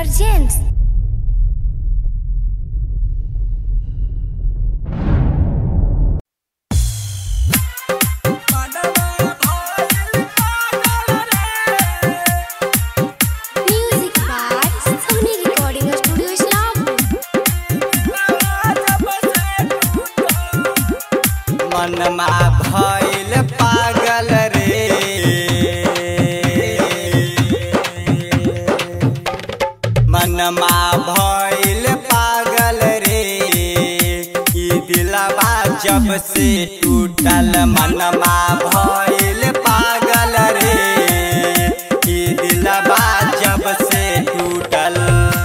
presents music by Sony Recording Studio Islampur. मनमा भइल पागल रे मनमा भइल पागल रे ई दिलवा जब से टूटल मनमा भइल पागल रे ई दिलवा जब से टूटल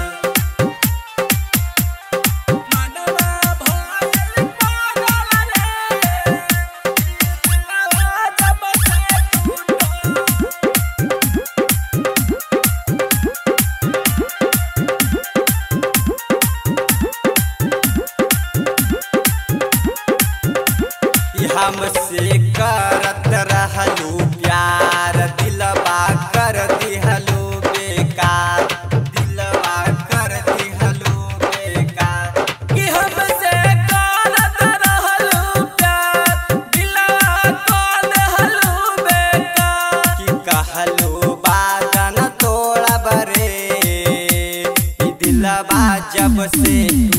कि हमसे करत रहलू प्यार दिलवा कर दिहलू बेकार दिलवा कर दिहलू बेकार कि हमसे करत रहलू प्यार दिलवा कर दिहलू बेकार कि कहलू बादन तोड़ब रे ई दिलवा जब से